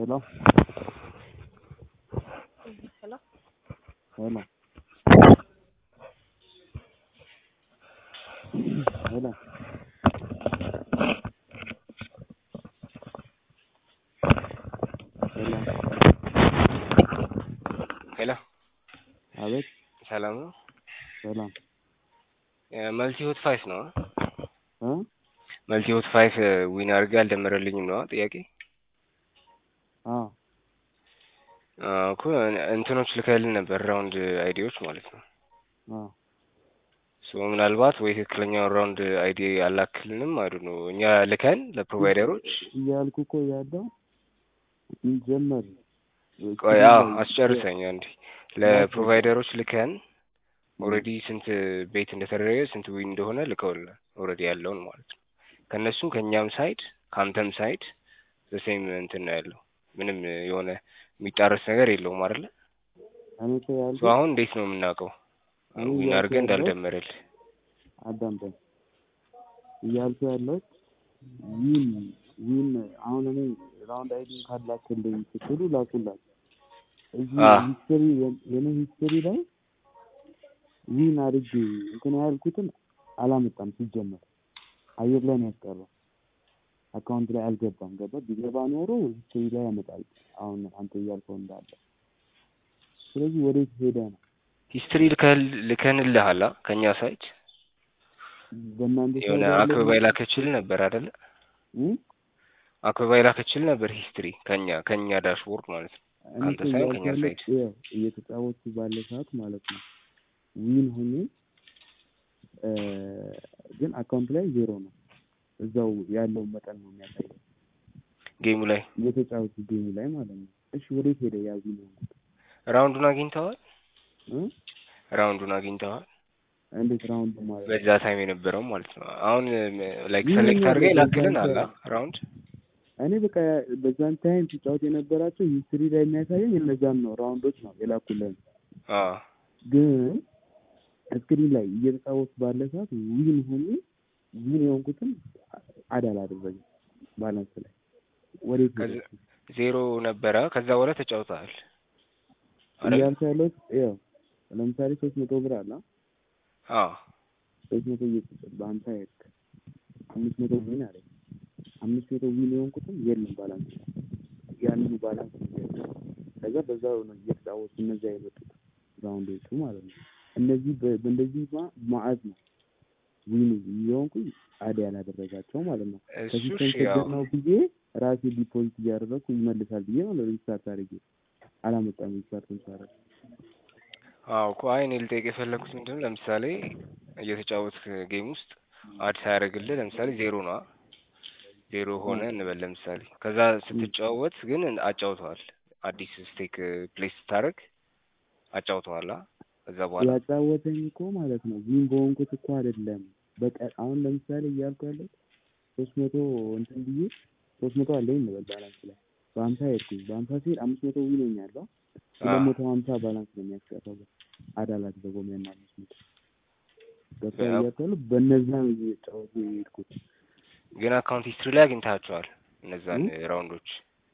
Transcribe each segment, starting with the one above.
Hello? Hello? Hello? Hello? ሄሎ ሄሎ አቤት ሰላም ነው። ሰላም መልቲ ሆት ፋይፍ ነው። እ መልቲ ሆት ፋይፍ ዊን አድርጌ አልደመረልኝም ነው ጥያቄ አዎ እኮ እንትኖች ልከልን ነበር ራውንድ አይዲዎች ማለት ነው። አዎ ሶ ምናልባት ወይ ትክክለኛውን ራውንድ አይዲ አላክልንም አይዱ ነው እኛ ልከን ለፕሮቫይደሮች እያልኩ እኮ ያለው ጀመር ቆይ አዎ አስጨርሰኝ አንዴ ለፕሮቫይደሮች ልከን ኦልሬዲ ስንት ቤት እንደተደረገ ስንት ዊን እንደሆነ ልከውልናል። ኦልሬዲ ያለውን ማለት ነው። ከእነሱም ከእኛም ሳይድ ከአንተም ሳይድ ዘሴም እንትን ነው ያለው። ምንም የሆነ የሚጣረስ ነገር የለውም አይደለ? እኔ እኮ ሶ ያልኩት አሁን እንዴት ነው የምናውቀው? እኔ ዊን እያልኩ አድርገን ያለሁት እንዳልደመረል አዳምጠኝ እያልኩ ያለሁት ዊን ዊን አሁን እኔ ራውንድ አይዲን ካላክልኝ ስትሉ ላኩላችሁ እዚህ አ ሂስትሪ የኔ ሂስትሪ ላይ ዊን አድርጌ እንትን ያልኩትን አላመጣም ሲጀመር አየር ላይ ነው ያስቀረው አካውንት ላይ አልገባም ገባ ቢገባ ኖሮ ሂስትሪ ላይ ያመጣል አሁን አንተ እያልከው እንዳለ ስለዚህ ወዴት ሄደ ነው ሂስትሪ ልከንልሃላ ከእኛ ሳይድ በእናንተ የሆነ ሳይድ ያለው አክበባ የላከችል ነበር አይደለ? እ? አክበባ የላከችል ነበር ሂስትሪ ከኛ ከኛ ዳሽቦርድ ማለት ነው። እኔ ከአንተ እኮ ሳይሆን እያልኩ ከኛ ያለሁት ሳይድ ይኸው እየተጫወቱ ባለ ሰዓት ማለት ነው ዊን ሆኜ እ፣ ግን አካውንት ላይ ዜሮ ነው እዛው ያለው መጠን ነው የሚያሳየው ጌሙ ላይ እየተጫወቱ ጌሙ ላይ ማለት ነው እሺ ወዴት ሄደ ያ ዊን የሆንኩት ራውንዱን አግኝተዋል። እ? ራውንዱን አግኝተዋል። እንዴት ራውንድ ማለት ነው በዛ ታይም የነበረው ማለት ነው። አሁን ላይክ ዊን ሰሌክት ሆኛለሁ አድርገህ በዛን ይላክልን አላ ሰ- ራውንድ እኔ በቃ በዛን ታይም ሲጫወት የነበራቸው ሂስትሪ ላይ የሚያሳየኝ እነዛን ነው ራውንዶች ነው የላኩልን አ ግን ስክሪን ላይ እየተጫወቱ ባለ ሰዓት ዊን ሆኜ ዊን የሆንኩትን አድ አላደረገም ባላንስ ላይ ወዴት ሄደ ከዚ- ዜሮ ነበረ። ከዛ በኋላ ተጫውተሃል አይደል? እያልኩ ያለሁት ያው ለምሳሌ ሶስት መቶ ብር አለ አ ሶስት መቶ እየተሰጠ በአንተ ሄድክ አምስት መቶ ዊን አለ አምስት መቶ ዊን የሆንኩትም የለም ባላንስ ላይ ያንኑ ባላንስ ነው ያለው። ከዛ በዛው ነው እየተጫወቱ እነዚያ የመጡት ራውንዶቹ ማለት ነው እነዚህ በ- በእንደዚህ ማ- ማዕት ነው ዊን የሆንኩኝ አድ ያላደረጋቸው ማለት ነው እሱ ከሲስተም እሺ ያው ችግር ነው ብዬ ራሴ ዲፖዚት እያደረግኩ ይመልሳል ብዬ ነው ሪስታርት አድርጌ አላመጣም ሪስታርት ሳደርግ አዎ እኮ አይ እኔ ልጠይቅ የፈለኩት ምንድነው ለምሳሌ እየተጫወትክ ጌም ውስጥ አድ ሳያደርግልህ ለምሳሌ ዜሮ ነዋ ዜሮ ሆነ እንበል ለምሳሌ ከዛ ስትጫወት ግን አጫውተዋል አዲስ ስቴክ ፕሌስ ስታደርግ አጫውተዋል አ ከዛ በኋላ ያጫወተኝ እኮ ማለት ነው ዊን በሆንኩት እኮ አይደለም በቃ አሁን ለምሳሌ እያልኩ ያለው ሶስት መቶ እንትን ብዬ ሶስት መቶ አለኝ እንበል ባላንስ ላይ በሀምሳ ሄድኩኝ በሀምሳ ሲሄድ አምስት መቶ ዊን ሆኛለሁ ሁለት መቶ ሀምሳ ባላንስ ነው የሚያስቀረው አዳላት በጎም ያን አምስት መቶ ገብቶ ያው እያልኩ ያለው በእነዛ ነው እየተጫወቱ የሄድኩት ግን አካውንት ሂስትሪ ላይ አግኝታቸዋል እነዛን እ? ራውንዶች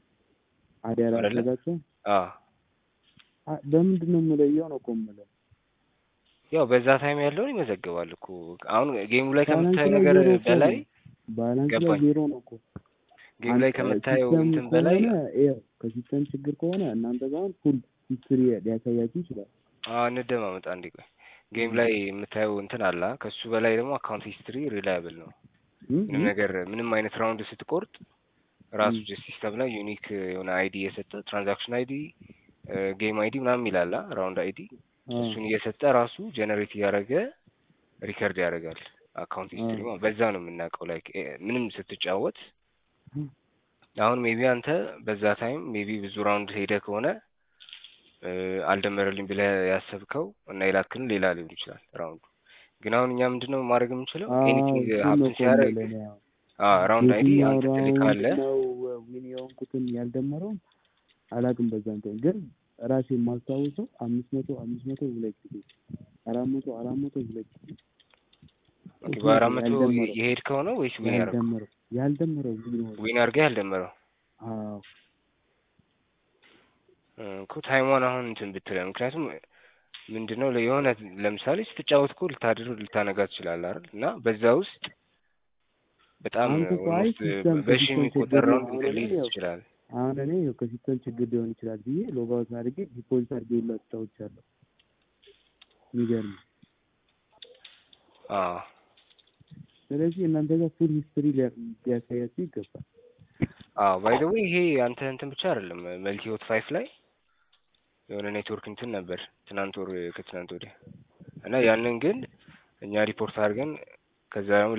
አዲ አይደለ? ያላደረጋቸው አ አ- በምንድን ነው የምለየው ነው እኮ የምለው ያው በዛ ታይም ያለውን ይመዘግባል እኮ አሁን ጌሙ ላይ ባላንስ ከምታየው ላይ ነገር ዜሮ እኮ በላይ ነው ባላንስ ላይ ገባኝ ዜሮ ነው እኮ ጌም ላይ አንተ ከምታየው ሲስተም እንትን በላይ ከሆነ ይኸው ከሲስተም ችግር ከሆነ እናንተ ጋር አሁን ፉል ሂስትሪ ሊያሳያችሁ ይችላል። አዎ እንደማመጣ አንዴ ቆይ ጌም ላይ የምታየው እንትን አላ ከሱ በላይ ደግሞ አካውንት ሂስትሪ ሪላያብል ነው እም ምንም እም ነገር ምንም አይነት ራውንድ ስትቆርጥ ራሱ እም ጀስት ሲስተም ላይ ዩኒክ የሆነ አይዲ የሰጠ ትራንዛክሽን አይዲ ጌም አይዲ ምናምን ይላላ ራውንድ አይዲ አዎ እሱን እየሰጠ ራሱ ጀነሬት እያደረገ ሪከርድ ያደርጋል አካውንት ሂስትሪ አዎ ማለት በዛ ነው የምናውቀው ላይክ ምንም ስትጫወት እም አሁን ሜቢ አንተ በዛ ታይም ሜቢ ብዙ ራውንድ ሄደ ከሆነ እ፣ አልደመረልኝ ብለህ ያሰብከው እና የላክን ሌላ ሊሆን ይችላል ራውንዱ። ግን አሁን እኛ ምንድነው ማድረግ የምንችለው አዎ ኤኒቲንግ እሱን ነው ሀፕን እኮ ሲያደርግ የምልህ እኔ አሁን ራውንድ አይዲ የትኛው አንተ ራውንድ ትልካለህ። ነው ዊን የሆንኩትን ያልደመረውን አላውቅም። በዛን ቀን ግን ራሴ የማስታውሰው አምስት መቶ አምስት መቶ ሁለት ጊዜ አራት መቶ አራት መቶ ሁለት ጊዜ ኦኬ፣ እሱ በአራት ነው መቶ ያልደመረው የሄድከው ነው ወይስ ዊን ያደረገው? ያልደመረው ያልደመረው ዊን ሆነ ዊን አድርገህ ያልደመረው አዎ እኮ ታይሟን አሁን እንትን ብትለ ምክንያቱም ምንድነው ለ- የሆነ ለምሳሌ ስትጫወት እኮ ልታድር ልታነጋ ትችላለህ አይደል? እና በዛ ውስጥ በጣም አንተ እኮ አይ ኦልሞስት ሲስተም በሺ ከሲስተም የሚቆጠር ችግር ነው። ራውንድ አሁን እንትን እኔ ሊይዝ ያው ይችላል። አሁን እኔ ያው ከሲስተም ችግር ሊሆን ይችላል ብዬ ሎጋውት አድርጌ ዲፖዚት አድርጌ ሁላ ተጫውቻለሁ። የሚገርም አዎ ስለዚህ እናንተ ጋር ፉል ሂስትሪ ሊያሳያችሁ ይገባል። አዎ ባይ ዘ ዌይ ይሄ አንተ እንትን ብቻ አይደለም መልቲ ሆት ፋይፍ ላይ የሆነ ኔትወርክ እንትን ነበር ትናንት ወር ከትናንት ወዲያ እና ያንን ግን እኛ ሪፖርት አድርገን ከዛ ደግሞ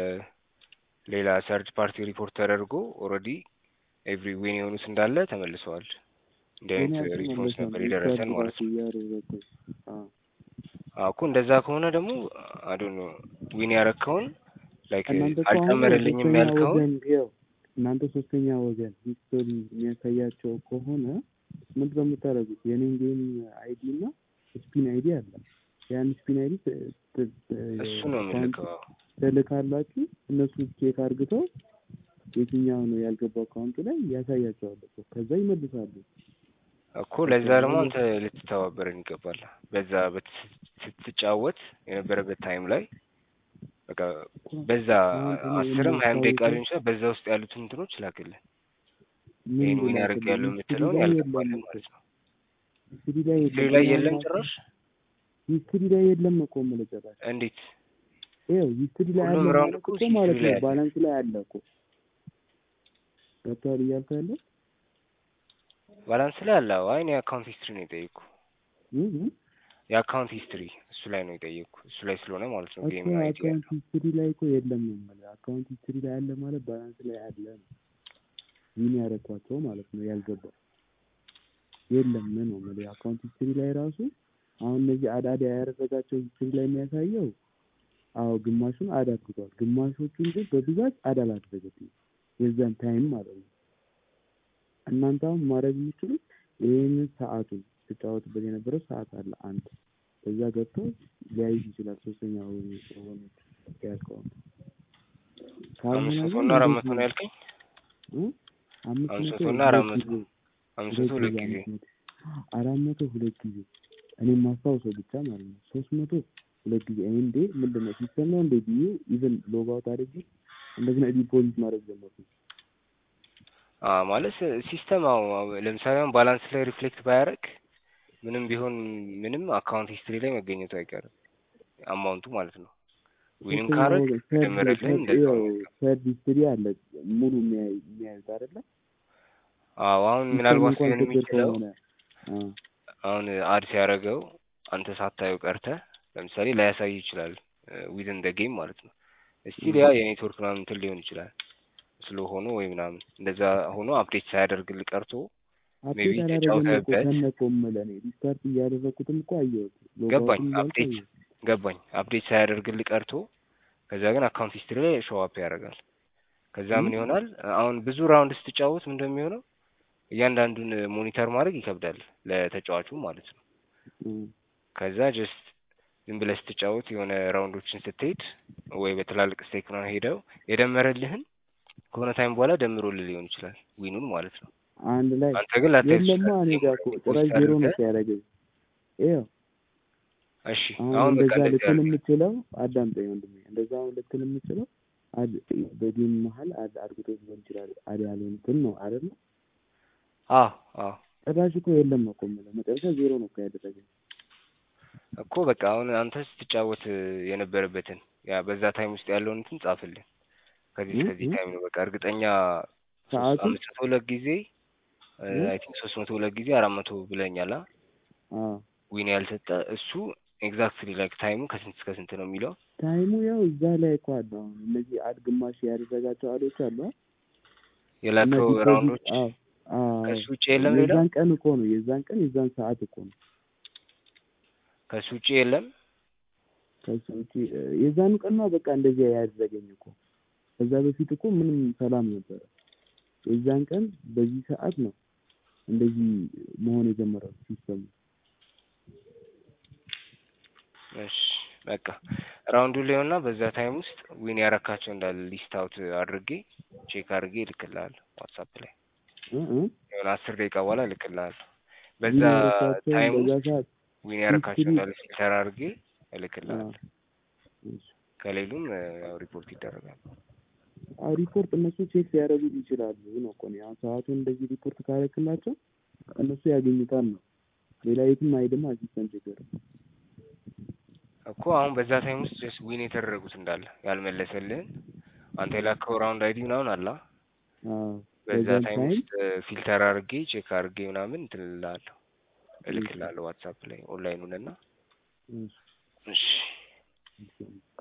ለሌላ ሰርድ ፓርቲ ሪፖርት ተደርጎ ኦልሬዲ ኤቭሪ ዊን የሆኑት እንዳለ ተመልሰዋል። እንዲህ እኔ አይነት ሪስፖንስ አልተመለሰም ነበር የደረሰን ሪቻርጅ ማለት ራሱ ነው። እያደረኩኝ አዎ አዎ እኮ እንደዛ ከሆነ ደግሞ አይ ዶንት ኖ ዊን ያረከውን ላይክ እናንተ እኮ አሁን አልጨመረልኝም ሶስተኛ ያልከውን ወገን ይኸው እናንተ ሶስተኛ ወገን ሂስቶሪ የሚያሳያቸው ከሆነ ምንድን ነው የምታደርጉት? የኔን ጌም አይዲ እና ስፒን አይዲ አለ። ያን ስፒን አይዲ እሱ ነው የምልከው። አዎ ትልካላችሁ። እነሱ ቼክ አርግተው የትኛው ነው ያልገባው አካውንቱ ላይ ያሳያቸዋል እኮ ከዛ ይመልሳሉ። እኮ ለዛ ደግሞ አንተ ልትተባበረን ይገባል። በዛ በት- ስትጫወት የነበረበት ታይም ላይ በቃ በዛ አሁን እኔ አስርም ሀያም ደቂቃ የማስታውሰው ሊሆን ይችላል። በዛ ውስጥ ያሉትን እንትኖች ላክልን። ምን ይህን ዊን ብላ ያደርግ ያለው ሂስትሪ የምትለውን ላይ ያልገባልን የለም ማለት ነው። ሂስትሪ ላይ ሂስትሪ የለም ላይ ያን የለም ራሱ ጭራሽ። ሂስትሪ ላይ የለም እኮ የምልህ ጭራሽ እንዴት ይኸው ሂስትሪ ላይ ሁሉም አለ ራውንድ ማለት እኮ እኮ ሂስትሪ ማለት ላይ ነው አለ። ባላንስ ላይ አለ እኮ ገብቶሃል እያልኩ ያለው ባላንስ ላይ አለ። አዎ፣ አይ እኔ የአካውንት ሂስትሪ ነው የጠየቅኩ። እ እ የአካውንት ሂስትሪ እሱ ላይ ነው የጠየቅኩ። እሱ ላይ ስለሆነ ማለት ነው እኮ ጌም አይዲ አካውንት ያለው። ሂስትሪ ላይ እኮ የለም ነው የምልህ። አካውንት ሂስትሪ ላይ አለ ማለት ባላንስ ላይ አለ ነው። ዊን ያደረኳቸው ማለት ነው ያልገባው የለም ነው የምልህ። አካውንት ሂስትሪ ላይ ራሱ አሁን እነዚህ አዳዳ ያደረጋቸው ሂስትሪ ላይ የሚያሳየው አዎ ግማሹን አድ አድርጓል። ግማሾቹን ግን በብዛት አድ አላደረገትም የዛን ታይም ማለት ነው። እናንተ አሁን ማድረግ የምችሉት ይህንን ሰዓቱን ስጫወትበት የነበረው ሰዓት አለ አንድ በዛ ገብቶ ሊያይዝ ይችላል። ሶስተኛ ወገን ወገኖች ያልከውን ካልሆነ አምስት መቶ ግን እና አራት መቶ እንደዚህ ነው ያልከኝ? እ አምስት አምስት መቶ መቶ እና አራት ሁለት መቶ ጊዜ አምስት መቶ ሁለት ጊዜ አምስት መቶ አራት መቶ ሁለት ጊዜ እኔ ማስታውሰው ብቻ ማለት ነው። ሶስት መቶ ሁለት ጊዜ እኔ እንዴ ምንድን ነው ሲስተም ነው እንዴ ብዬ ኢቨን ሎግ አውት አድርጌ እንደገና ዲፖዚት ማድረግ ጀመርኩ። አ ማለት ሲስተም አዎ፣ ለምሳሌ አሁን ባላንስ ላይ ሪፍሌክት ባያደርግ ምንም ቢሆን ምንም አካውንት ሂስትሪ ላይ መገኘቱ አይቀርም አማውንቱ ማለት ነው። ዊንም ሶስተኛ ካረግ ወገን ሰርድ ጀመረልህም ሰርድ እንደዛው ያው ነው። ሰርድ ሂስትሪ አለ ሙሉ የሚያይ የሚያዩት አይደለ? አዎ አሁን ሲስተም ምናልባት እንኳን ሊሆን ችግር የሚችለው ከሆነ አ አሁን አድ ሲያደርገው አንተ ሳታየው ቀርተህ ለምሳሌ ላያሳይ ይችላል ዊዝን ደ ጌም ማለት ነው። እስቲል ያ የኔትወርክ ምናምን እንትን ሊሆን ይችላል ስሎ ሆኖ ወይ ምናምን እንደዛ ሆኖ አፕዴት ሳያደርግልህ ቀርቶ ሜቢ አፕዴት አላደረገም እኮ ተጫውተህበት ከነ እኮ የምልህ እኔ ሪስታርት እያደረኩትም እኮ አየሁት ገባኝ ሎጋውትም እያልኩ አፕዴት አየሁት። ገባኝ አፕዴት ሳያደርግልህ ቀርቶ ከዛ ግን አካውንት ሂስትሪ ላይ ሾው አፕ ያደርጋል። ከዛ ምን እ? ይሆናል አሁን ብዙ ራውንድ ስትጫወት ምን እንደሚሆነው እያንዳንዱን ሞኒተር ማድረግ ይከብዳል ለተጫዋቹ ማለት ነው። እ ከዛ ጀስት ዝም ብለህ ስትጫወት የሆነ ራውንዶችን ስትሄድ ወይ በትላልቅ ስቴክ ምናምን ሄደው የደመረልህን ከሆነ ታይም በኋላ ደምሮልህ ሊሆን ይችላል ዊኑን ማለት ነው። አንድ ላይ አንተ ግን ላታይ የለማ እኔ ጋር እኮ ጭራሽ ዜሮ ነው ሲያደርገኝ ይኸው እሺ አሁን አሁን በቃ እንደዛ እንደዚህ ልትል አድርግ። የምችለው አዳምጠኝ ወንድሜ፣ እንደዛ አሁን ልትል የምችለው አድ በጌም መሀል አድ አድርጎት ሊሆን ይችላል። አድ ያልሆኑትን ነው አይደለ? አዎ አዎ ጭራሽ እኮ የለም ነው እኮ የምልህ። መጨረሻ ዜሮ ነው እኮ ያደረገኝ። እኮ በቃ አሁን አንተ ስትጫወት የነበረበትን ያ በዛ ታይም ውስጥ ያለውን እንትን ጻፍልን። ከዚህ እ? እስከዚህ እ? ታይም ነው በቃ እርግጠኛ ሶስት ሰዓቱን አምስት መቶ ሁለት ጊዜ እ? አይ ቲንክ ሶስት መቶ ሁለት ጊዜ አራት መቶ ብለኛል። አ አዎ ዊን ያልሰጠ እሱ ኤግዛክትሊ ላይክ ታይሙ ከስንት እስከ ስንት ነው የሚለው ታይሙ ያው እዛ ላይ እኮ አለ። አሁን እነዚህ አድ ግማሽ ያደረጋቸው አዶች አሉ አይደል? እና የላከው ዲፖዚት ራውንዶች አዎ አዎ ከሱ ውጭ የለም ሌላ የዛን ቀን እኮ ነው የዛን ቀን የዛን ሰዓት እኮ ነው ከሱ ውጭ የለም። ከሱ ውጪ እ፣ የዛኑ ቀን ነው በቃ እንደዚያ ያደረገኝ እኮ። ከዛ በፊት እኮ ምንም ሰላም ነበረ። የዛን ቀን በዚህ ሰዓት ነው እንደዚህ መሆን የጀመረው ሲስተሙ። እሺ በቃ ራውንዱ ላይና በዛ ታይም ውስጥ ዊን ያረካቸው እንዳለ ሊስት አውት አድርጌ ቼክ አድርጌ እልክልሃለሁ ዋትሳፕ ላይ እ እ የሆነ አስር ደቂቃ በኋላ እልክልሃለሁ። በዛ ዊን ያረኳቸውን ታይም በዛ ውስጥ ሰዓት ዊን ያረካቸው ሂስትሪ እንዳለ ፊልተር አድርጌ አዎ እልክልሃለሁ። እሺ ከሌሉም እ፣ ያው ሪፖርት ይደረጋል። አዎ ሪፖርት እነሱ ቼክ ሊያደርጉት ይችላሉ ነው እኮ ነው አሁን ሰዓቱን እንደዚህ ሪፖርት ካረክላቸው እነሱ ያገኙታል ነው ሌላ የትም አይደማ ሲስተም ችግር እኮ አሁን በዛ ታይም ውስጥ ጀስት ዊን የተደረጉት እንዳለ ያልመለሰልህን አንተ የላከው ራውንድ አይዲ ምናምን አላ አዎ በዛ በዛን ታይም ታይም ውስጥ ፊልተር አድርጌ ቼክ አድርጌ ምናምን እንትን እልልሃለሁ እሺ እልክልሃለሁ ዋትሳፕ ላይ ኦንላይኑን እና እሺ እሺ እሺ